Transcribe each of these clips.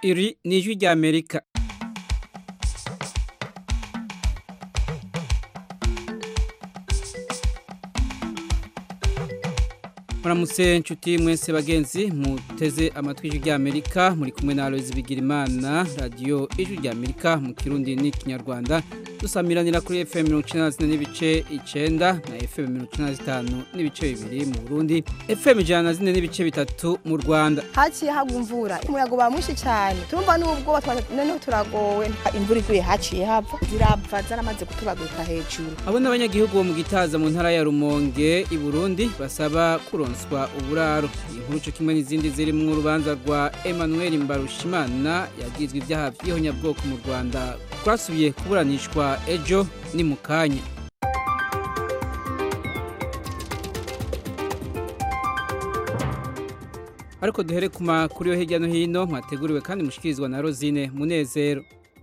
iri ni ijwi rya amerika muramutse nshuti mwese bagenzi muteze amatwi ijwi rya amerika muri kumwe na aloyizi bigirimana radiyo ijwi rya amerika mu kirundi n'ikinyarwanda dusamiranira kuri fm mirongo icyenda na zine n'ibice icyenda na fm mirongo icyenda na zitanu n'ibice bibiri mu burundi fm ijana na zine n'ibice bitatu mu rwanda haciye hagwa imvura umuyaga uba mwinshi cyane turumva n'ubwoba noneho turagowe imvura iguye haciye hava zirapfa zaramaze kutubagurika hejuru abo ni abanyagihugu bo mu gitaza mu ntara ya rumonge i burundi basaba kuronswa uburaro iyi nkuru cyo kimwe n'izindi ziri mu rubanza rwa emmanuel mbarushimana yagizwe ibyaha by'ihonyabwoko mu rwanda rwasubiye kuburanishwa ejo ni mu kanya ariko duhere ku makuru yo hirya no hino mwateguriwe kandi mushikirizwa na rosine munezero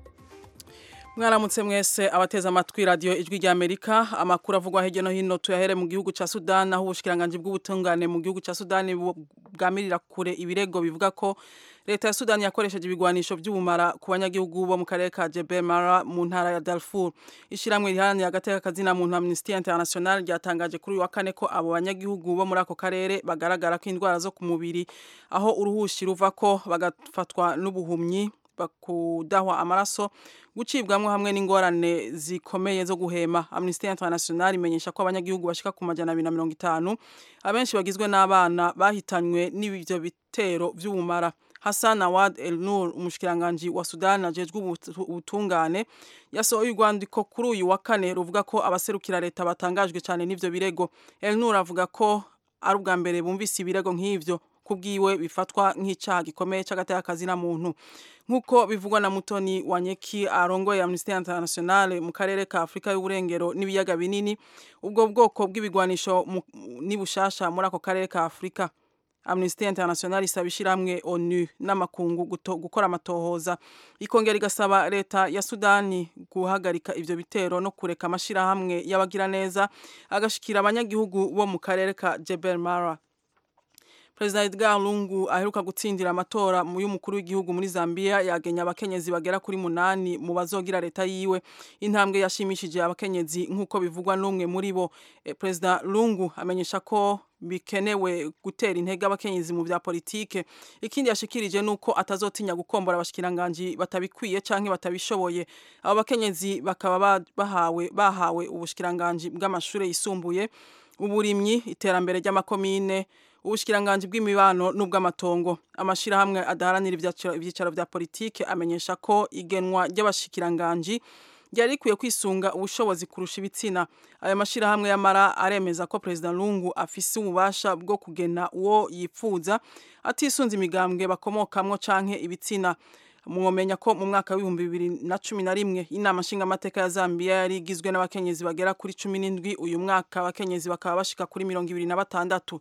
mwaramutse mwese abateze amatwi radiyo ijwi rya amerika amakuru avugwa hirya no hino tuyahere mu gihugu cya sudani aho ubushikiranganje bw'ubutungane mu gihugu cya sudani bwamirira kure ibirego bivuga ko leta ya sudani yakoresheje ibigwanisho by'ubumara ku banyagihugu bo mu karere ka jebe mara mu ntara ya darfur ishyirahamwe riharanira agateka kazina muntu amnesty international ryatangaje kuri uyu wa kane ko abo banyagihugu bo muri ako karere bagaragara ko indwara zo ku mubiri aho uruhushi ruva ko bagafatwa n'ubuhumyi bakudahwa amaraso gucibwamwo hamwe n'ingorane zikomeye zo guhema Amnesty International imenyesha ko abanyagihugu bashika ku majana abiri na mirongo itanu abenshi bagizwe n'abana bahitanywe n'ibyo bitero by'ubumara Hassan Awad El Nur umushikiranganje wa Sudan ajejwe ubutungane yasohoye urwandiko kuri uyu wa kane ruvuga ko abaserukira leta batangajwe cyane n'ivyo birego El Nur avuga ko ari ubwa mbere bumvise ibirego nk'ivyo kubwiwe bifatwa nk'icyaha gikomeye cy'agateka na muntu nk'uko bivugwa na mutoni wanyeki arongoye Amnesty International mu karere ka Afurika y'uburengero n'ibiyaga binini ubwo bwoko bw'ibigwanisho ni bushasha muri ako karere ka Afurika Amnesty International isaba ishiramwe ONU n'amakungu gukora amatohoza ikongera igasaba leta ya Sudani guhagarika ivyo bitero no kureka amashirahamwe y'abagira neza agashikira abanyagihugu bo mu karere ka Jebel Mara Perezida Edgar Lungu aheruka gutsindira amatora mu y'umukuru w'igihugu muri Zambia yagenya abakenyezi bagera kuri munani mu bazogira leta yiwe intambwe yashimishije abakenyezi nk'uko bivugwa n'umwe muri bo e, Perezida Lungu amenyesha ko bikenewe gutera intege abakenyezi mu bya politike ikindi yashikirije nuko atazotinya gukombora abashikiranganje batabikwiye canke batabishoboye abo bakenyezi bakaba bahawe bahawe ubushikiranganje bw'amashure yisumbuye uburimyi iterambere ry'amakomine ubushikiranganje bw'imibano n'ubw'amatongo amashirahamwe adaharanira ibyicaro vya politike amenyesha ko igenwa ry'abashikiranganje ryari rikwiye kwisunga ubushobozi kurusha ibitsina ayo mashirahamwe y'amara aremeza ko perezida lungu afise ububasha bwo kugena uwo yipfuza atisunze imigambwe bakomokamwo canke ibitsina mwomenya ko mu mwaka w'ibihumbi bibiri na cumi na rimwe inama nshingamateka ya zambia yari igizwe n'abakenyezi bagera kuri cumi n'indwi uyu mwaka abakenyezi bakaba bashika kuri mirongo ibiri na batandatu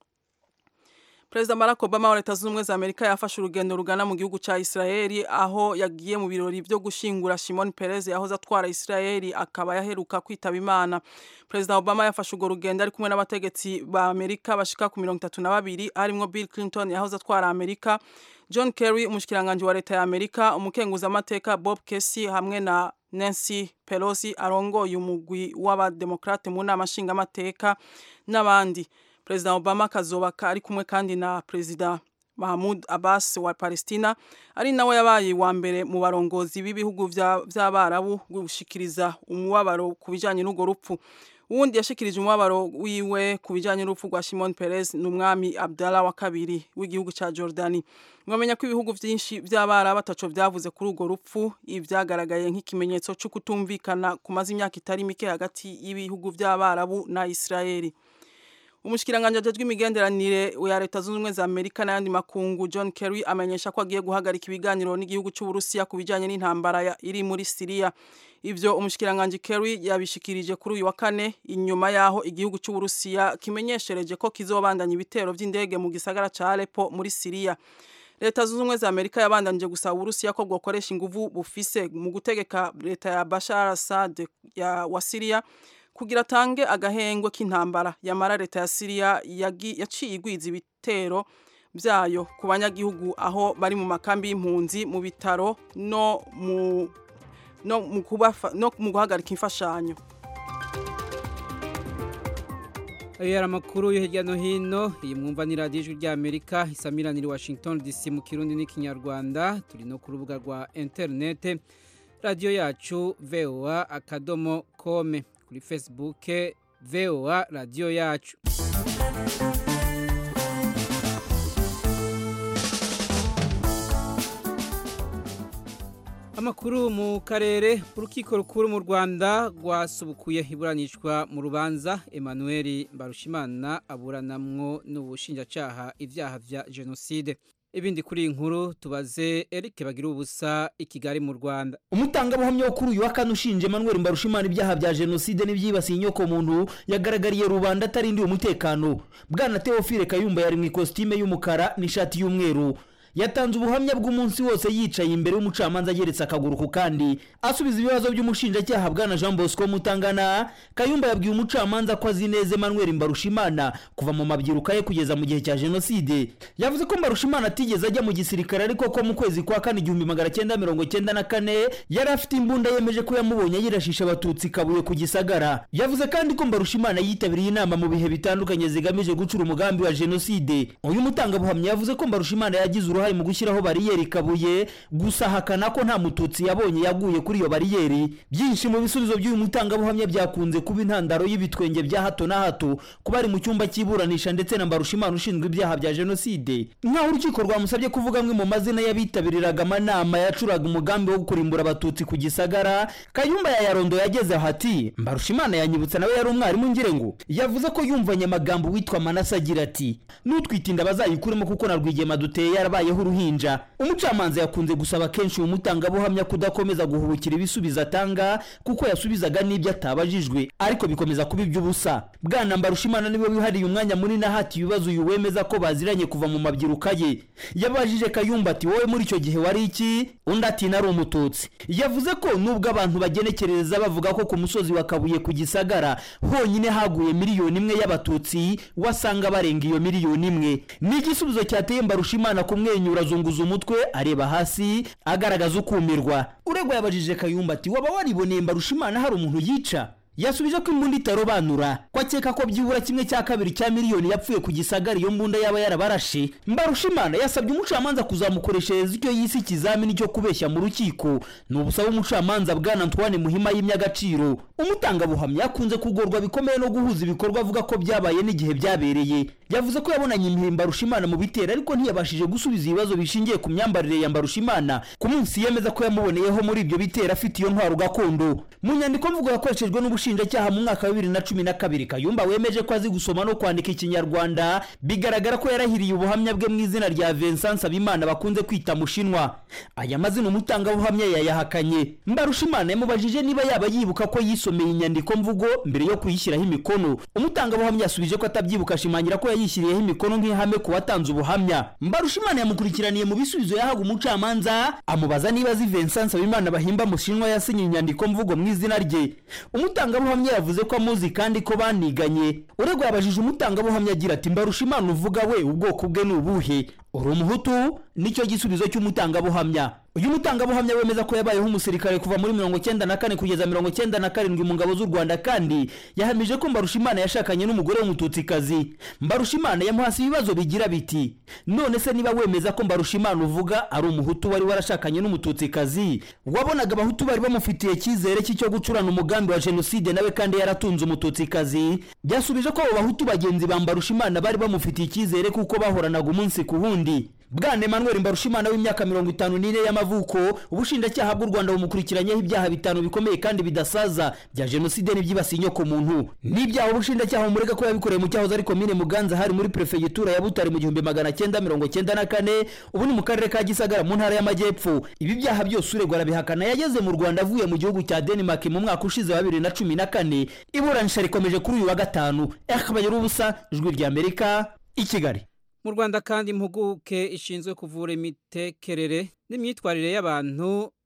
Perezida Barack Obama wa Leta Zunze Ubumwe za Amerika yafashe urugendo rugana mu gihugu ca Israeli aho yagiye mu birori byo gushingura Shimon Peres yahoze atwara Israeli akaba yaheruka kwitaba Imana. Perezida Obama yafashe urwo rugendo ari kumwe n'abategetsi ba Amerika bashika ku mirongo itatu na babiri harimwo Bill Clinton yahoze atwara Amerika, John Kerry umushikiranganje wa Leta ya Amerika, umukenguzamateka Bob Casey hamwe na Nancy Pelosi arongoye umugwi w'abademokrate mu nama nshingamateka n'abandi. Perezida Obama kazoba ari kumwe kandi na Perezida Mahmoud Abbas wa Palestina ari nawe yabaye wa mbere mu barongozi b'ibihugu vy'abarabu gushikiriza umubabaro ku bijanye n'ugo rupfu uwundi yashikirije umubabaro wiwe ku bijanye n'urupfu rwa Shimon Peres n'umwami Abdallah wa kabiri w'igihugu ca Jordani mwamenya ko ibihugu vyinshi vy'abarabu ataco vyavuze kuri urwo rupfu ivyagaragaye nk'ikimenyetso cyo kutumvikana kumaze imyaka itari mike hagati y'ibihugu vy'abarabu na Israeli umushikiranganje ajejwe imigenderanire ya leta zunze ubumwe za amerika n'ayandi makungu john kerry amenyesha ko agiye guhagarika ibiganiro n'igihugu c'uburusiya ku bijanye n'intambara iri muri siriya ivyo umushikiranganje kerry yabishikirije kuri uyu wa kane inyuma yaho igihugu c'uburusiya kimenyeshereje ko kizobandanya ibitero vy'indege mu gisagara ca alepo muri siriya leta zunze ubumwe za amerika yabandanije gusaba uburusiya ko bwokoresha inguvu bufise mu gutegeka leta ya bashar assad wa siriya kugira atange agahengwe k'intambara yamara leta ya Syria yaciye igwiza ibitero byayo ku banyagihugu aho bari mu makambi y'impunzi mu bitaro no mu no mu kubafa no mu guhagarika imfashanyo ayo yari amakuru yo hirya no hino iyi mwumva ni radiyo ijwi ry'amerika isamiranira washington dc mu kirundi n'ikinyarwanda turi no ku rubuga rwa interinete radiyo yacu voa akadomo kome kuri facebook voa radiyo yacu amakuru mu karere urukiko rukuru mu rwanda rwasubukuye iburanishwa mu rubanza emmanuel mbarushimana aburanamwo n'ubushinjacyaha ibyaha bya jenoside ibindi kuri iyi nkuru tubaze eric bagira ubusa i kigali mu rwanda umutangabuhamya wo kuri uyu wa kane ushinje emmanuel mbarushimana ibyaha bya jenoside n'ibyibasiye inyokomuntu yagaragariye rubanda atarindiwe umutekano bwana teofile kayumba yari mu ikositime y'umukara n'ishati y'umweru yatanze ubuhamya bw'umunsi wose yicaye imbere y'umucamanza ageretse akaguru ku kandi asubiza ibibazo by'umushinjacyaha bwana jean bosco mutangana kayumba yabwiye umucamanza ko azi neza emmanuel mbarushimana kuva mu mabyiruka ye kugeza mu gihe cya jenoside yavuze ko mbarushimana atigeze ajya mu gisirikare ariko ko mu kwezi kwa kane igihumbi magana cyenda mirongo cyenda na kane yari afite imbunda yemeje ko yamubonye yirashisha abatutsi kabuye ku gisagara yavuze kandi ko mbarushimana yitabiriye inama mu bihe bitandukanye zigamije gucura umugambi wa jenoside uyu mutangabuhamya yavuze ko mbarushimana yagize uruhare uruhare mu gushyiraho bariyeri kabuye gusa ahakana ko nta mututsi yabonye yaguye kuri iyo bariyeri byinshi mu bisubizo by'uyu mutangabuhamya byakunze kuba intandaro y'ibitwenge bya hato na hato ku bari mu cyumba cy'iburanisha ndetse na mbarushimana ushinzwe ibyaha bya jenoside nk'aho urukiko rwamusabye kuvuga amwe mu mazina y'abitabiriraga amanama yacuraga umugambi wo kurimbura abatutsi ku gisagara kayumba yayarondo yageze aho ati mbarushimana yanyibutsa nawe yari umwarimu ngire ngo yavuze ko yumvanye amagambo witwa manase agira ati n'utwitinda bazayikuremo kuko na rwigema duteye yarabayeho uruhinja umucamanza yakunze gusaba kenshi uyu mutangabuhamya kudakomeza guhubukira ibisubizo atanga kuko yasubizaga n'ibyo atabajijwe ariko bikomeza kuba iby'ubusa bwana mbarushimana niwe wihariye umwanya munini ahati ibibazo uyu wemeza ko baziranye kuva mu mabyiruka ye yabajije kayumba ati wowe muri icyo gihe wari iki undi ati nari umututsi yavuze ko nubwo abantu bagenekereza bavuga ko ku musozi wa kabuye ku gisagara honyine haguye miliyoni imwe y'abatutsi wasanga barenga iyo miliyoni imwe ni igisubizo cyateye mbarushimana kumwenyura azunguza umutwe areba hasi agaragaza ukumirwa uregwa yabajije kayumba ati waba wariboneye mbarushimana hari umuntu yica yasubije ko imbunda itarobanura ko akeka ko byibura kimwe cya kabiri cya miliyoni yapfuye ku gisagara iyo mbunda yaba yarabarashe mbarushimana yasabye umucamanza kuzamukoreshereza icyo yise ikizamini cyo kubeshya mu rukiko ni ubusaba umucamanza bwana antoine muhima y'imyagaciro umutangabuhamya yakunze kugorwa bikomeye no guhuza ibikorwa avuga ko byabaye n'igihe byabereye yavuze ko yabonanye imihe mbarushimana mu bitero ariko ntiyabashije gusubiza ibibazo bishingiye ku myambarire ya mbarushimana ku munsi yemeza ko yamuboneyeho muri ibyo bitero afite iyo ntwaro gakondo mu nyandiko mvugo yakoreshejwe n'ubushinjacyaha mu mwaka wa bibiri na cumi na kabiri kayumba wemeje ko azi gusoma no kwandika ikinyarwanda bigaragara ko yarahiriye ubuhamya bwe mu izina rya vincent nsabimana bakunze kwita mushinwa aya mazina umutangabuhamya yayahakanye mbarushimana yamubajije niba yaba yibuka ko yisomeye inyandiko mvugo mbere yo kuyishyiraho imikono umutangabuhamya yasubije ko atabyibuka ashimangira ko yayishyiriyeho imikono nk'ihame ku watanze ubuhamya mbarushimana yamukurikiraniye mu bisubizo yahaga umucamanza amubaza niba azi vincent nsabimana bahimba mushinwa yasinye inyandiko mvugo mu izina rye umutangabuhamya yavuze ko amuzi kandi ko baniganye uregwa yabajije umutangabuhamya agira ati mbarushimana uvuga we ubwoko bwe ni ubuhe uri umuhutu nicyo gisubizo cy'umutangabuhamya uyu mutangabuhamya wemeza ko yabayeho umusirikare kuva muri mirongo cyenda na kane kugeza mirongo cyenda na karindwi mu ngabo z'u rwanda kandi yahamije ko mbarushimana yashakanye n'umugore w'umututsikazi mbarushimana yamuhasi ibibazo bigira biti none se niba wemeza ko mbarushimana uvuga ari umuhutu wari warashakanye n'umututsikazi wabonaga abahutu bari bamufitiye icyizere cy'icyo gucurana umugambi wa jenoside nawe kandi yaratunze umututsikazi byasubije ko abo bahutu bagenzi ba mbarushimana bari bamufitiye icyizere kuko bahoranaga umunsi ku wundi bwana emmanuel mbarushimana w'imyaka mirongo itanu n'ine y'amavuko ubushinjacyaha bw'u rwanda bumukurikiranyeho ibyaha bitanu bikomeye kandi bidasaza bya jenoside n'ibyibasiye inyoko muntu n'ibyaha ubushinjacyaha bumurega ko yabikoreye mu cyahoze ari komine muganza hari muri perefegitura ya butare mu gihumbi magana cyenda mirongo cyenda na kane ubu ni mu karere ka gisagara mu ntara y'amajyepfo ibi byaha byose uregwa arabihakana yageze mu rwanda avuye mu gihugu cya denmark mu mwaka ushize wa bibiri na cumi na kane iburanisha rikomeje kuri uyu wa gatanu akabayira ubusa ijwi ry'amerika i kigali mu rwanda kandi impuguke ishinzwe kuvura imitekerere n'imyitwarire y'abantu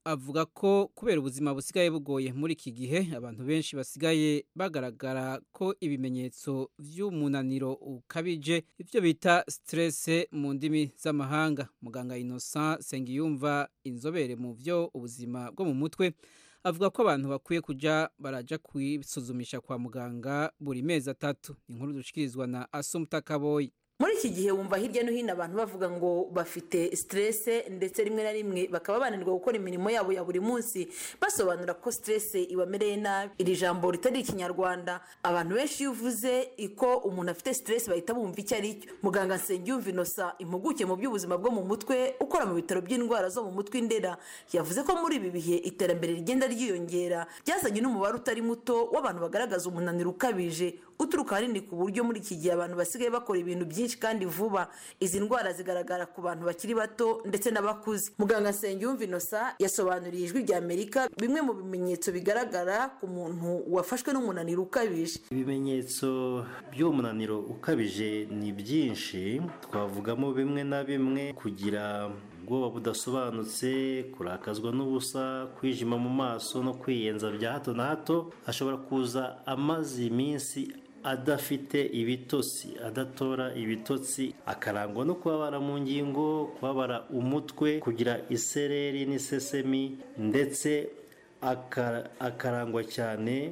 avuga ko kubera ubuzima busigaye bugoye muri iki gihe abantu benshi basigaye bagaragara ko ibimenyetso by'umunaniro ukabije ibyo bita stress mu ndimi z'amahanga muganga Innocent Sengiyumva inzobere mu byo ubuzima bwo mu mutwe avuga ko abantu bakwiye kuja baraja kwisuzumisha kwa muganga buri mezi atatu inkuru dushikirizwa na Asumta Kaboyi muri iki gihe wumva hirya no hino abantu bavuga ngo bafite siterese ndetse rimwe na rimwe bakaba bananirwa gukora imirimo yabo ya buri munsi basobanura ko siterese ibamereye nabi iri jambo ritari ikinyarwanda abantu benshi iyo uvuze iko umuntu afite siterese bahita bumva icyo ari cyo muganga nsengiyumva inosa impuguke mu by'ubuzima bwo mu mutwe ukora mu bitaro by'indwara zo mu mutwe indera yavuze ko muri ibi bihe iterambere rigenda ryiyongera byazanye n'umubare utari muto w'abantu bagaragaza umunaniro ukabije uturuka ahanini ku buryo muri iki gihe abantu basigaye bakora ibintu byinshi kandi vuba izi ndwara zigaragara ku bantu bakiri bato ndetse n'abakuze muganga nsengiyumva inosa yasobanuriye ijwi rya amerika bimwe mu bimenyetso bigaragara ku muntu wafashwe n'umunaniro ukabije ibimenyetso by'umunaniro ukabije ni byinshi twavugamo bimwe na bimwe kugira ubwoba budasobanutse kurakazwa n'ubusa kwijima mu maso no kwiyenza bya hato na hato ashobora kuza amaze iminsi adafite ibitotsi adatora ibitotsi akarangwa no kubabara mu ngingo kubabara umutwe kugira isereri n'isesemi ndetse akarangwa cyane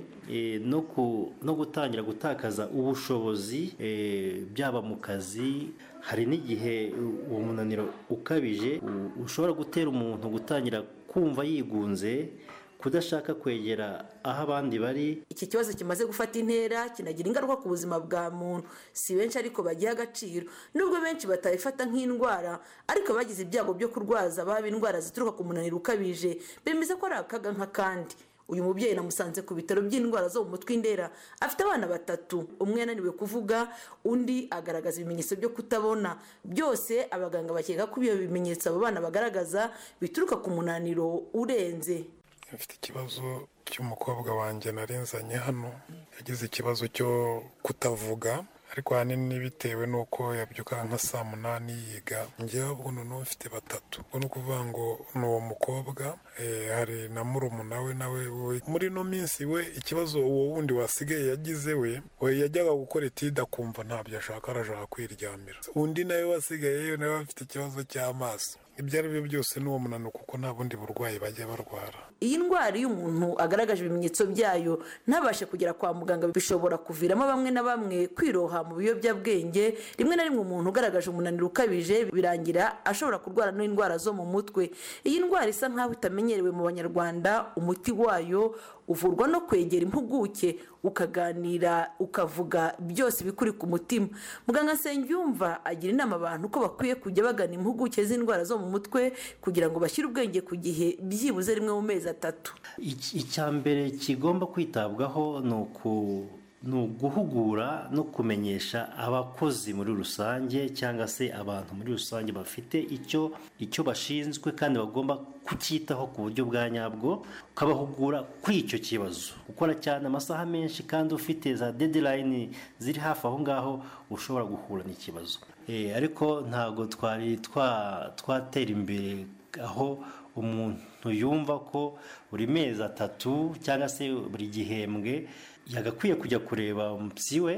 no gutangira gutakaza ubushobozi byaba mu kazi hari n'igihe uwo munaniro ukabije ushobora gutera umuntu gutangira kumva yigunze kudashaka kwegera aho abandi bari iki kibazo kimaze gufata intera kinagira ingaruka ku buzima bwa muntu si benshi ariko bagiha agaciro nubwo benshi batabifata nk'indwara ariko bagize ibyago byo kurwaza baba indwara zituruka ku munaniro ukabije bemeza ko ari akaga nk'akandi uyu mubyeyi namusanze ku bitaro by'indwara zo mu mutwe indera afite abana batatu umwe yananiwe kuvuga undi agaragaza ibimenyetso byo kutabona byose abaganga bakeka ko ibyo bimenyetso abo bana bagaragaza bituruka ku munaniro urenze mfite ikibazo cy'umukobwa wanjye narinzanye hano yagize ikibazo cyo kutavuga ariko ahanini bitewe n'uko yabyuka nka saa munani yiga ngewe ubwo noneho mfite batatu ubwo ni ukuvuga ngo ni uwo mukobwa hari na murumuna we nawe muri ino minsi we ikibazo uwo wundi wasigaye yagize we we yajyaga gukora itida akumva ntabyo ashaka arashaka kwiryamira undi nawe wasigayeyo nawe afite ikibazo cy'amaso ibyo ari byo byose ni uwo munaniro kuko nta bundi burwayi bajya barwara iyi ndwara iyo umuntu agaragaje ibimenyetso byayo ntabashe kugera kwa muganga bishobora kuviramo bamwe na bamwe kwiroha mu biyobyabwenge rimwe na rimwe umuntu ugaragaje umunaniro ukabije birangira ashobora kurwara n'indwara zo mu mutwe iyi ndwara isa nkaho itamenyerewe mu banyarwanda umuti wayo uvurwa no kwegera impuguke ukaganira ukavuga byose bikuri ku mutima muganga nsengiyumva agira inama abantu ko bakwiye kujya bagana impuguke z'indwara zo mu mutwe kugira ngo bashyire ubwenge ku gihe byibuze rimwe mu mezi atatu icya mbere kigomba kwitabwaho ni uku ni uguhugura no kumenyesha abakozi muri rusange cyangwa se abantu muri rusange bafite icyo icyo bashinzwe kandi bagomba kucyitaho ku buryo bwa nyabwo ukabahugura kuri icyo kibazo gukora cyane amasaha menshi kandi ufite za dedirayini ziri hafi aho ngaho ushobora guhura n'ikibazo ariko ntabwo twari twatera imbere aho umuntu yumva ko buri mezi atatu cyangwa se buri gihembwe yagakwiye kujya kureba umupsi we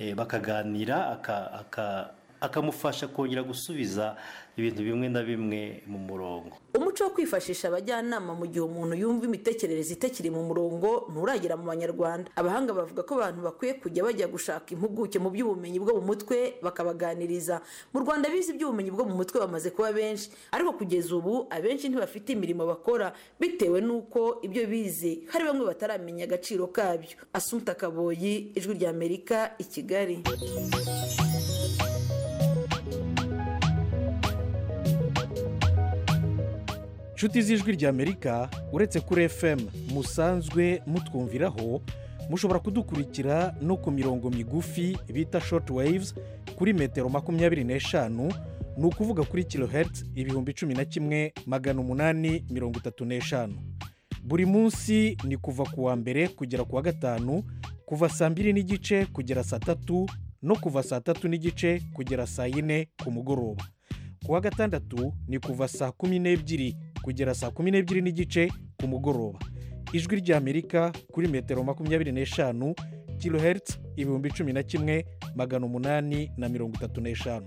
bakaganira akamufasha kongera gusubiza ibintu bimwe na bimwe mu murongo umuco wo kwifashisha abajyanama mu gihe umuntu yumva imitekerereze itakiri mu murongo nturagera mu banyarwanda abahanga bavuga ko abantu bakwiye kujya bajya gushaka impuguke mu by'ubumenyi bwo mu mutwe bakabaganiriza mu rwanda bize iby'ubumenyi bwo mu mutwe bamaze kuba benshi ariko kugeza ubu abenshi ntibafite imirimo bakora bitewe n'uko ibyo bize hari bamwe bataramenya agaciro kabyo asumta kaboyi ijwi ry'amerika i kigali inshuti z'ijwi ry'amerika uretse kuri fm musanzwe mutwumviraho mushobora kudukurikira no ku mirongo migufi bita shoti wayivuzi kuri metero makumyabiri n'eshanu ni ukuvuga kuri kilohertz ibihumbi cumi na kimwe magana umunani mirongo itatu n'eshanu buri munsi ni kuva ku wa mbere kugera ku wa gatanu kuva saa mbiri n'igice kugera saa tatu no kuva saa tatu n'igice kugera saa yine ku mugoroba ku wa gatandatu ni kuva saa kumi n'ebyiri kugera saa kumi n'ebyiri n'igice ku mugoroba ijwi ry'amerika kuri metero makumyabiri n'eshanu kilohertz ibihumbi cumi na kimwe magana umunani na mirongo itatu n'eshanu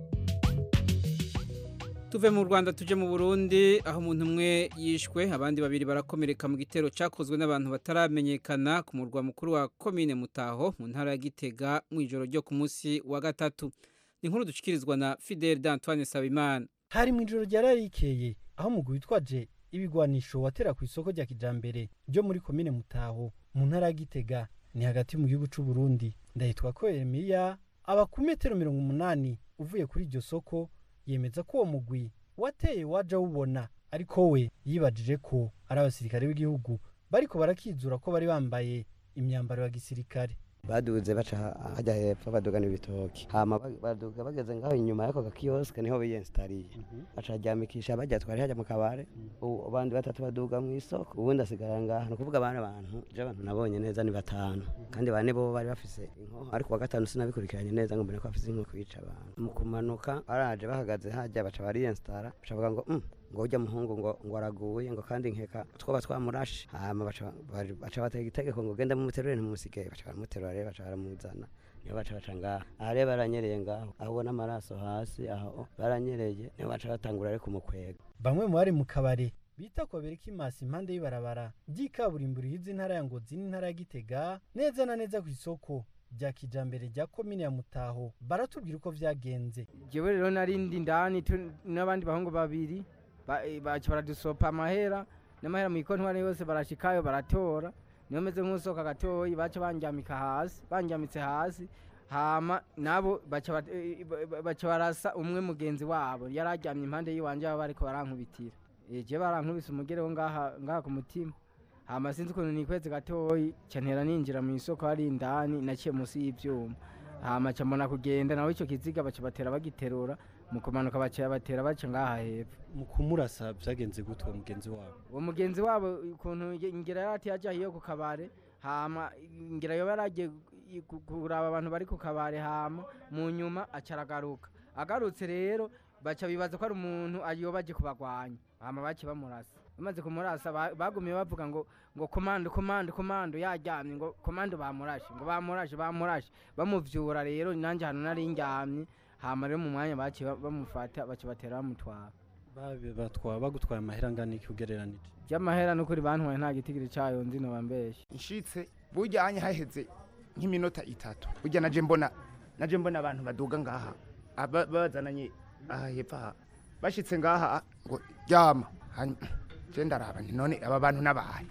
tuve mu rwanda tuje mu burundi aho umuntu umwe yishwe abandi babiri barakomereka mu gitero cyakozwe n'abantu bataramenyekana ku murwa mukuru wa komine mutaho mu ntara ya gitega mu ijoro ryo ku munsi wa gatatu ni inkuru dushyikirizwa na fidel d'antoine sabimana hari mu ijoro ryararikeye aho umugwi witwaje ibigwanisho watera ku isoko rya kijambere ryo muri komine mutaho mu ntara ya gitega ni hagati mu gihugu cy'u Burundi ndahitwa ko Emiya aba ku metero mirongo umunani uvuye kuri iryo soko yemeza ko uwo mugwi wateye waje awubona ariko we yibajije ko ari abasirikare b'igihugu bariko barakizura ko bari bambaye imyambaro ya gisirikare baduze baca hajya hepfo badugana ibitoki hama baduga bageze ngaho inyuma y'ako gakiyosike niho biyensitariye baca baryamikisha bajya twari hajya mu kabare abandi batatu baduga mu isoko ubundi asigara ngaha ni ukuvuga abandi bantu je abantu nabonye neza ni batanu kandi bane bo bari bafise inkoho ariko wa gatanu sinabikurikiranye neza ngo mbone ko bafise inkoho kwica abantu mu kumanuka baraje bahagaze hajya baca bariyensitara baca bavuga ngo mm, ngo ujya muhungu ngo ngo araguye ngo kandi nkeka twoba twamurashe hama baca baca batega itegeko ngo genda mumuterure ntimumusige baca baramuterura rero baca baramuzana niyo baca baca ngaha aha rero baranyereye ngaho aho ubona amaraso hasi aho baranyereye niyo baca batangura ariko umukwega bamwe mu bari mu kabare bita ko bereka imasi impande y'ibarabara ry'ikaburimbo rihiza intara ya ngozi n'intara ya gitega neza na neza ku isoko rya kijambere rya komine ya mutaho baratubwira uko vyagenze jewe rero narindi ndani n'abandi bahungu babiri baca baradusopa amahera n'amahera mu ikontwari yose barashikayo baratora niyo meze nk'usohoka gatoyi baca banjyamika hasi banjyamitse hasi hama nabo baca barasa umwe mugenzi wabo yari aryamye impande y'iwanje baba bariko barankubitira je barankubise umugereho ngaha ngaha ku mutima hama sinzi ukuntu nikweze gatoyi cantera ninjira mu isoko hari indani naciye munsi y'ivyuma hama ca mbona kugenda nawe ico kiziga baca batera bagiterura mu kumanuka baciye batera baca ngaha hepfo mu kumurasa byagenze gute uwo mugenzi wabo uwo mugenzi wabo ukuntu ngira yarati yaje hiyo ku kabare hama ngira yoba yaragiye kuraba abantu bari ku kabare hama mu nyuma aca aragaruka agarutse rero baca bibaza ko ari umuntu ayoba aje kubagwanya hama baciye bamurasa bamaze kumurasa bagumiye bavuga ngo ngo komando komando komando yaryamye ngo komando bamurashe ngo bamurashe bamurashe bamuvyura rero nanjye hano nari ndyamye hama rero mu mwanya baciye bamufata baca batera bamutwara batwara bagutwaye amahera angana iki ugereranije by'amahera n'ukuri bantwaye nta gitigiri cayo nzi no bambeshe nshitse bujyanye haheze nk'iminota itatu burya naje mbona naje mbona abantu baduga ngaha bazananye aha hepfo aha bashitse ngaha ngo ryama je ndaraba nti none aba bantu n'abaye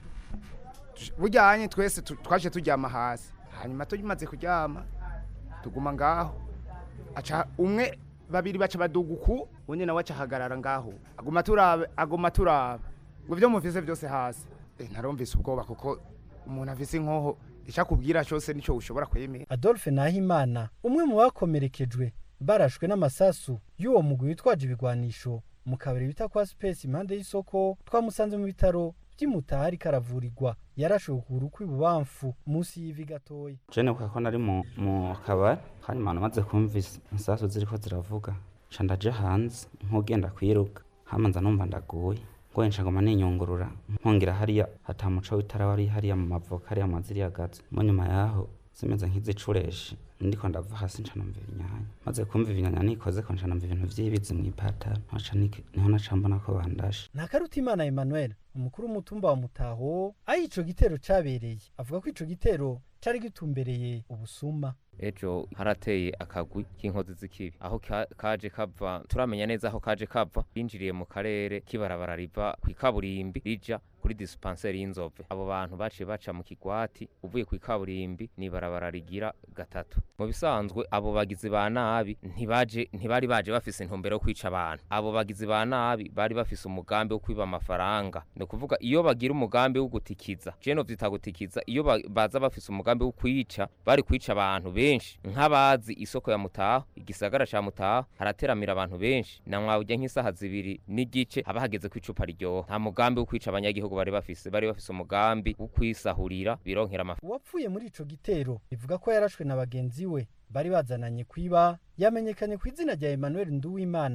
bujyanye twese twaje turyama hasi hanyuma tumaze kuryama tuguma ngaho aca umwe babiri baca baduga uku undi nawe aca ahagarara ngaho aguma turaba aguma turaba ngo ibyo muvise byose hasi ntarumvise ubwoba kuko umuntu afise inkoho icyakubwira cyose nicyo ushobora kwemera adolphe nahimana umwe mu bakomerekejwe barashwe n'amasasu y'uwo mugwi witwaje ibigwanisho mu kabari bita kwa space impande y'isoko twamusanze mu bitaro by'imutaha ariko aravurirwa yarashowe ukuguru kw'ibubamfu munsi y'ivi gatoya jene kuko nari mu mu kabari hanyuma namaze kumva isasu ziriko ziravuga nca ndaje hanze nk'ugenda kwiruka hamanza numva ndaguye ngoye nca ngoma ninyungurura nkongera hariya hata muco w'itara wari hariya mu mavoka hariya mu maziri yagaze mu nyuma yaho zimeze nk'izicureshi ndiko ndava hasi nca numva ibinyanya maze kumva ibinyanya nikoze ko nca numva ibintu vy'ibizi mw'ipataro niho naca mbona ko bandashe ntakarutimana emmanuel umukuru w'umutumba wa mutaho aho ico gitero cabereye avuga ko ico gitero cari gitumbereye ubusuma ejo harateye akagwi k'inkozi z'ikibi aho kaje kava turamenya neza aho kaje kava binjiriye mu karere k'ibarabara riva ku ikaburimbi rija kuri dispensaire y'inzove abo bantu baciye baca mu kigwati uvuye ku ikaburimbi ni ibarabara rigira gatatu mu bisanzwe abo bagizi ba nabi ntibaje ntibari baje bafise intumbero yo kwica abantu abo bagizi ba nabi bari bafise umugambi wo kwiba amafaranga ni ukuvuga iyo bagira umugambi wo gutikiza jeno vyita gutikiza iyo baza bafise umugambi wo kwica bari kwica abantu benshi nk'abazi isoko ya mutaho igisagara ca mutaho harateramira abantu benshi na mwawujya nk'isaha zibiri n'igice haba hageze ko icupa ryoha nta mugambi wo kwica abanyagihugu bari bafise bari bafise umugambi wo kwisahurira bironkera amafaranga uwapfuye muri ico gitero bivuga ko yarashwe na bagenzi we bari bazananye kwiba yamenyekanye ku izina rya Emmanuel Nduwimana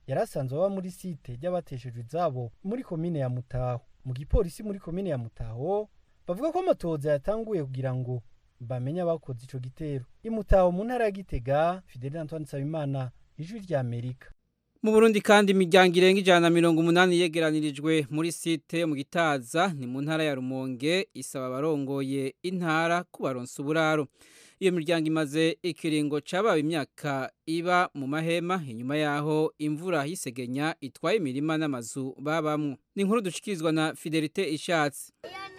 yari asanzwe aba muri site ry'abateshejwe izabo muri komine ya mutaho mu gipolisi muri komine ya mutaho bavuga ko amatoza yatanguye kugira ngo bamenye abakoze ico gitero imutaho mu ntara ya gitega fideli antoine nsabimana ijwi rya amerika mu Burundi kandi imiryango irenga ijana na mirongo umunani yegeranirijwe muri site mu gitaza ni mu ntara ya rumonge isaba abarongoye intara kubaronsa uburaro iyo miryango imaze ikiringo cabaye imyaka iba mu mahema inyuma yaho imvura yisegenya itwaye imirima n'amazu babamwo ni inkuru dushikirizwa na fidelite ishatse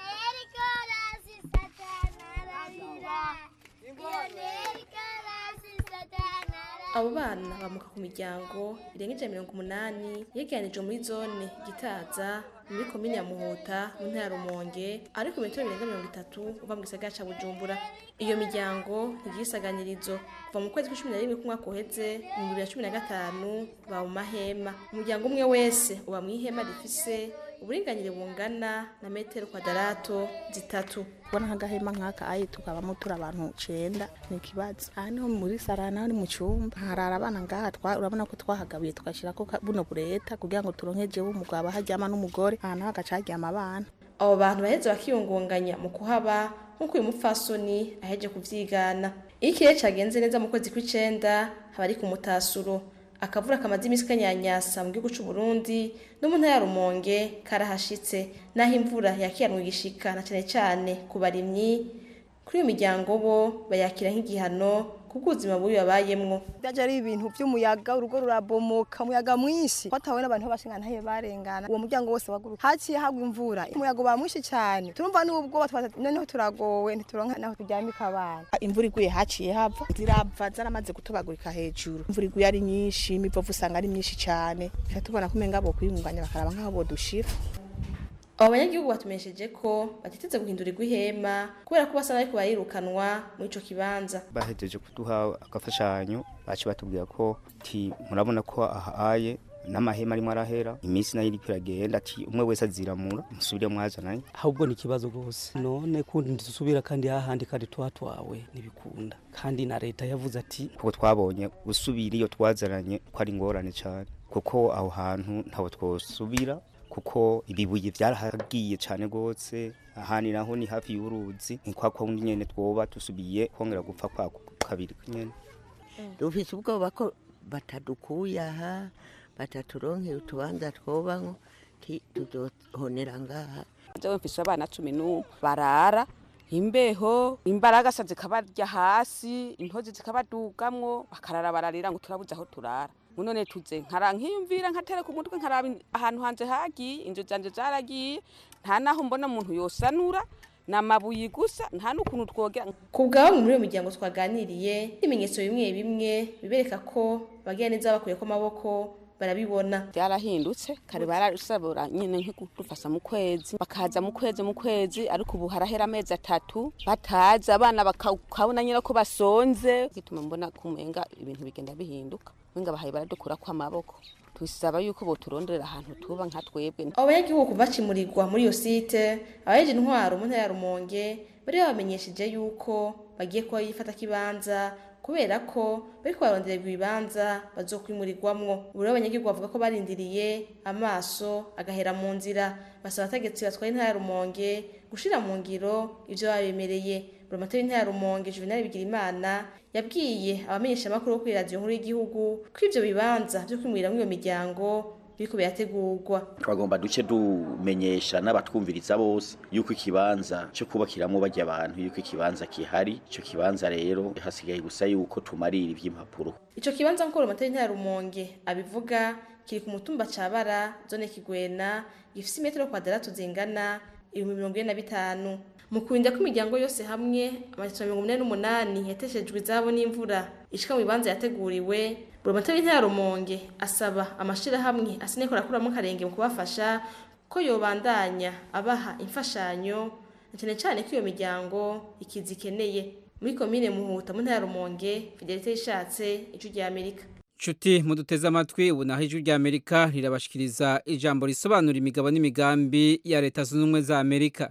abo bana bamuka ku miryango irenga ijana mirongo umunani yegeranijwe muri zone gitaza muri komine ya muhuta mu ntara ya rumonge ariko metero birenga mirongo itatu uva mu gisagara ca bujumbura iyo miryango ntigisaganirizo kuva mu kwezi kw'icumi na rimwe k'umwaka uheze mu bibiri na cumi na gatanu ba mu mahema umuryango umwe wese uba mu ihema rifise uburinganire bungana na metero kwadarato zitatu kubona nk'agahema nk'aka ayi tukabamo turi abantu cenda ni ikibazo aha niho muri sarana ni mu cumba harara abana ngaha twa urabona ko twahagabuye tugashirako ka- buno bureta kugira ngo turonke jewe umugabo aharyama n'umugore aha naho agaca haryama abana abo bantu baheze bakiyungunganya mu kuhaba nk'uko uyu mupfasoni aheje kuvyigana iyo ikirere cagenze neza mu kwezi kw'icenda haba ari ku mutasuro akavura kamaze imisi kanyanyasa mu gihugu c'u Burundi no mu ntara ya Rumonge karahashitse naho imvura yakiranwe igishika na cane cane ku barimyi kuri iyo miryango bo bayakira nk'igihano kubw'ubuzima bubi babayemwo byaje ari ibintu by'umuyaga urugo rurabomoka umuyaga mwinshi twatawe n'abantu b'abashinga ntaye barengana uwo muryango wose waguruka haciye hagwa imvura umuyaga uba mwinshi cyane turumva n'ubwo noneho turagowe ntituronka naho turyamika abana imvura iguye haciye hava zirava zaramaze gutobagurika hejuru imvura iguye ari nyinshi imivovu usanga ari myinshi cyane tuca tubona ko umenga bo kwiyunganya bakaraba nk'aho bodushira abo banyagihugu batumenyesheje ko batiteze guhindurirwa ihema kubera ko basa bariko barirukanwa muri ico kibanza bahejeje kuduha agafashanyo baci batubwira ko ti murabona ko ahaye n'amahema arimo arahera iminsi nayo iriko iragenda ati umwe wese aziramura musubire mwazananye ahubwo ni ikibazo rwose none kundi ntidusubira kandi hahandi kandi twatwawe ntibikunda kandi na leta yavuze ati kuko twabonye gusubira iyo twazananye ko ari ingorane cyane kuko aho hantu ntaho twosubira kuko ibibuye byarahagiye cyane rwose ahandi naho ni hafi y'uruzi ni kwa kundi nyene twoba dusubiye kongera gupfa kwa kabiri nyene dufise ubwoba ko batadukuye aha bataturonkeye utubanza twobamwo ti tuzohonera ngaha jewe mfise abana cumi n'umwe barara imbeho imbaragasa zikabarya hasi intozi zikabadugamwo bakarara bararira ngo turabuze aho turara none tuze nkara nkiyumvira nkatereka umutwe nkaraba ahantu hanje hagiye inzu zanje zaragiye nta naho mbona umuntu yosanura namabuye gusa nta n'ukuntu twogera ku bwabo muri iyo miryango twaganiriye ibimenyetso bimwe bimwe bibereka ko bagira neza bakuyeko amaboko barabibona byarahindutse kare barasabura nyine nk'udufasa mu kwezi bakaza mu kwezi mu kwezi ariko ubu harahera amezi atatu bataza abana bakabona nyine ko basonze gituma mbona kumenga ibintu bigenda bihinduka wenga bahaye baradukura ko amaboko twisaba yuko boturonderera ahantu tuba nka twebwe abo banyagihugu bacimurirwa muri iyo site abajeje intwaro mu ntara ya rumonge bari babamenyesheje yuko bagiye kuba yifata kibanza kubera ko bariko barondererwa ibibanza bazokwimurirwamwo ubu rero abanyagihugu bavuga ko barindiriye amaso agahera mu nzira basaba abategetsi batwaye intara ya rumonge gushira mu ngiro ivyo babemereye buramatari w'intara ya rumonge juvenal bigirimana yabwiye abamenyesha amakuru bo kuri radiyo nkuru y'igihugu ko ivyo bibanza vyo kwimuriramwo iyo miryango biriko birategurwa twagomba duce dumenyesha n'abatwumviriza bose yuko ikibanza cyo kubakiramo bajya abantu yuko ikibanza kihari ico kibanza rero hasigaye gusa yuko tumarira ivy'impapuro ico kibanza nk'uko buramatari w'intara ya rumonge abivuga kiri ku mutumba cabara zone kigwena gifise imetero kwadarato zingana ibihumbi mirongo ine na bitanu mu kurinda ko imiryango yose hamwe amajana mirongo umunani n'umunani yateshejwe izabo n'imvura ishika mu bibanza yateguriwe buramatari w'intara ya rumonge asaba amashirahamwe asineko arakuramo akarenge mu kubafasha ko yobandanya abaha imfashanyo na cyane cyane ko iyo miryango ikizi ikeneye muri komine muhuta mu ntara ya rumonge fidelite yishatse ijwi rya amerika Chuti muduteze amatwi ubu naho ijwi rya Amerika rirabashikiriza ijambo risobanura imigabo n'imigambi ya leta zunze ubumwe za Amerika.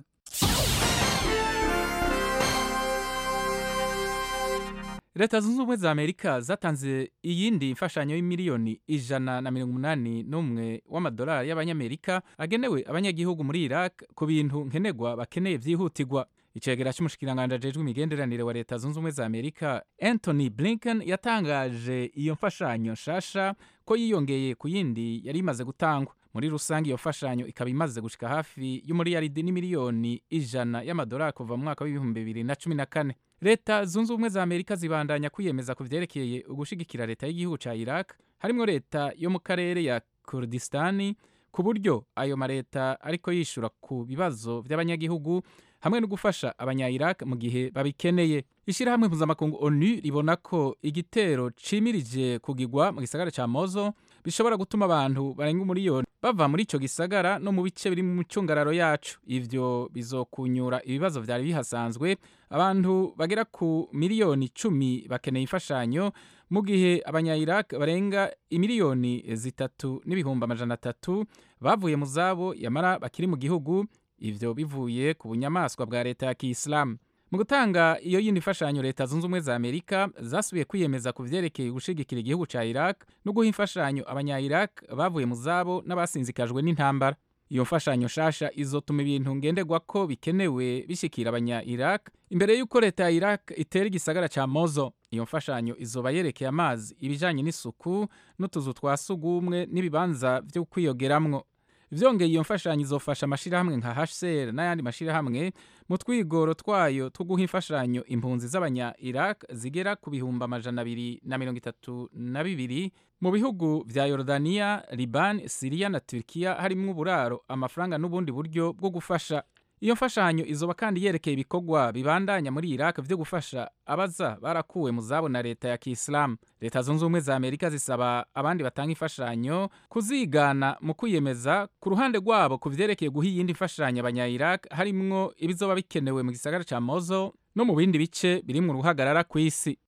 leta zunze ubumwe za amerika zatanze iyindi mfashanyo y'imiliyoni ijana na mirongo umunani n'umwe w'amadolari y'abanyamerika agenewe abanyagihugu muri iraq ku bintu nkenerwa bakeneye byihutirwa icegera cy'umushikiranganji ajejwe imigenderanire wa leta zunze ubumwe za amerika anthony blinken yatangaje iyo mfashanyo nshasha ko yiyongeye ku yindi yari imaze gutangwa muri rusange iyo mfashanyo ikaba imaze gushika hafi y'umuriyaridi n'imiliyoni ijana y'amadolari kuva mu mwaka w'ibihumbi bibiri na cumi na kane leta zunze ubumwe za amerika zibandanya kwiyemeza ku vyerekeye ugushigikira leta y'igihugu ca iraq harimwo leta yo mu karere ya kurdistani ku buryo ayo mareta ariko yishura ku bibazo vy'abanyagihugu hamwe no gufasha abanya-iraq mu gihe babikeneye ishyirahamwe mpuzamakungu onu ribona ko igitero cimirije kugigwa mu gisagara ca mozo bishobora gutuma abantu barenga umuriyoni bava muri ico gisagara no mu bice biri mu micungararo yacu ivyo bizokunyura ibibazo vyari bihasanzwe abantu bagera ku miliyoni icumi bakeneye imfashanyo mu gihe abanya-iraq barenga imiliyoni zitatu n'ibihumbi amajana atatu bavuye mu zabo yamara bakiri mu gihugu ivyo bivuye ku bunyamaswa bwa leta ya kiyisilamu mu gutanga iyo yindi mfashanyo leta zunze ubumwe za amerika zasubiye kwiyemeza ku vyerekeye gushigikira igihugu ca iraq no guha imfashanyo abanya-iraq bavuye mu zabo n'abasinzikajwe n'intambara iyo mfashanyo nshasha izotuma ibintu ngenderwako bikenewe bishikira abanya-iraq imbere y'uko leta ya iraq itera igisagara ca mozo iyo mfashanyo izoba yerekeye amazi ibijanye n'isuku n'utuzu twa sugumwe n'ibibanza vyo kwiyogeramwo vyongeye iyo mfashanyo izofasha amashirahamwe nka HCR n'ayandi mashirahamwe mu twigoro twayo two guha imfashanyo impunzi z'abanya Iraq zigera ku bihumbi amajana abiri na mirongo itatu na bibiri mu bihugu vya Yordania, Liban, Syria na Turkiya harimwo uburaro amafaranga n'ubundi buryo bwo gufasha iyo mfashanyo izoba kandi yerekeye ibikorwa bibandanya muri Iraq vyo gufasha abaza barakuwe mu zabo na leta ya Kiislamu. Leta zunze ubumwe za Amerika zisaba abandi batanga imfashanyo kuzigana mu kwiyemeza ku ruhande rwabo ku vyerekeye guha iyindi mfashanyo abanya-Iraq harimwo ibizoba bikenewe mu gisagara ca Mosul no mu bindi bice birimwo uruhagarara kw'isi.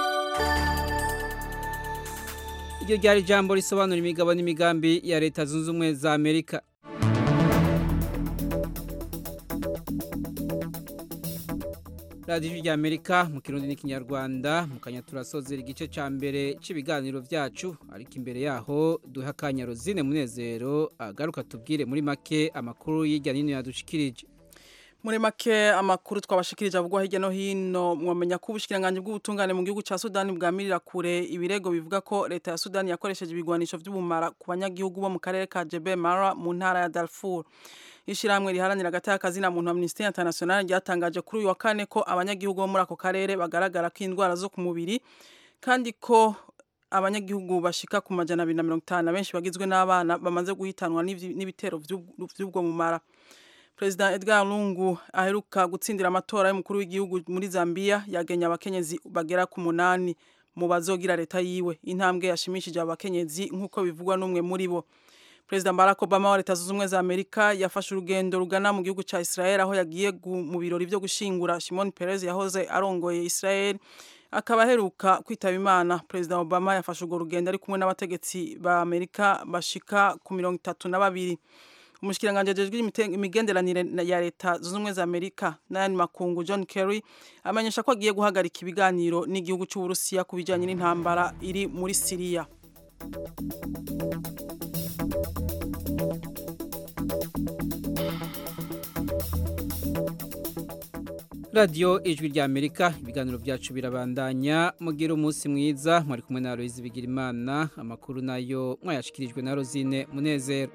iryo ryari ijambo risobanura imigabo n'imigambi ya leta zunze ubumwe za Amerika. radiyo rya amerika mu kirundi n'ikinyarwanda mu kanya turasozera igice cya mbere cy'ibiganiro byacu ariko imbere yaho duha akanya rozine munezero agaruka tubwire muri make amakuru y'irya nino yadushikirije muri make amakuru twabashikirije avugwa hirya no hino mwamenya ko ubushikiranganje bw'ubutungane mu gihugu ca Sudani bwamirira kure ibirego bivuga ko leta ya Sudani yakoresheje ibigwanisho vy'ubumara ku banyagihugu bo mu karere ka Jebel Mara mu ntara ya Darfur ishiramwe riharanira agati y'akazina muntu Amnesty International ryatangaje kuri uyu wa kane ko abanyagihugu bo muri ako karere bagaragara ko indwara zo ku mubiri kandi ko abanyagihugu bashika ku majana abiri na mirongo itanu benshi bagizwe n'abana bamaze guhitanwa n'ibitero vy'ubwo mumara Perezida Edgar Lungu aheruka gutsindira amatora y'umukuru w'igihugu muri Zambia yagenye abakenyezi bagera ku munani mu bazogira leta yiwe intambwe yashimishije abakenyezi nk'uko bivugwa n'umwe muri bo Perezida Barack Obama wa leta zunze ubumwe za Amerika yafashe urugendo rugana mu gihugu ca Israel aho yagiye mu birori vyo gushingura Shimon Peres yahoze arongoye Israel akaba aheruka kwitaba Imana Perezida Obama yafashe urwo rugendo ari kumwe n'abategetsi ba Amerika bashika ku mirongo itatu na babiri umushikiranganje ajejwe imigenderanire ya leta zunze ubumwe za Amerika n'ayandi makungu John Kerry amenyesha ko agiye guhagarika ibiganiro n'igihugu c'Uburusiya ku bijanye n'intambara iri muri Siriya radiyo ijwi rya amerika ibiganiro byacu birabandanya mugira umunsi mwiza mwari kumwe na Aloyizi Bigirimana amakuru nayo mwayashikirijwe na Rosine Munezero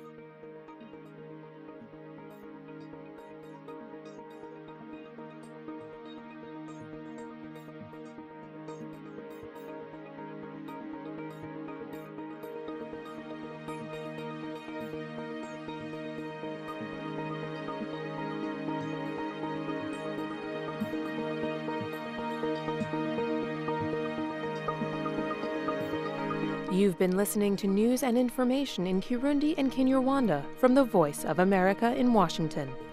You've been listening to news and information in Kirundi and Kinyarwanda from the Voice of America in Washington.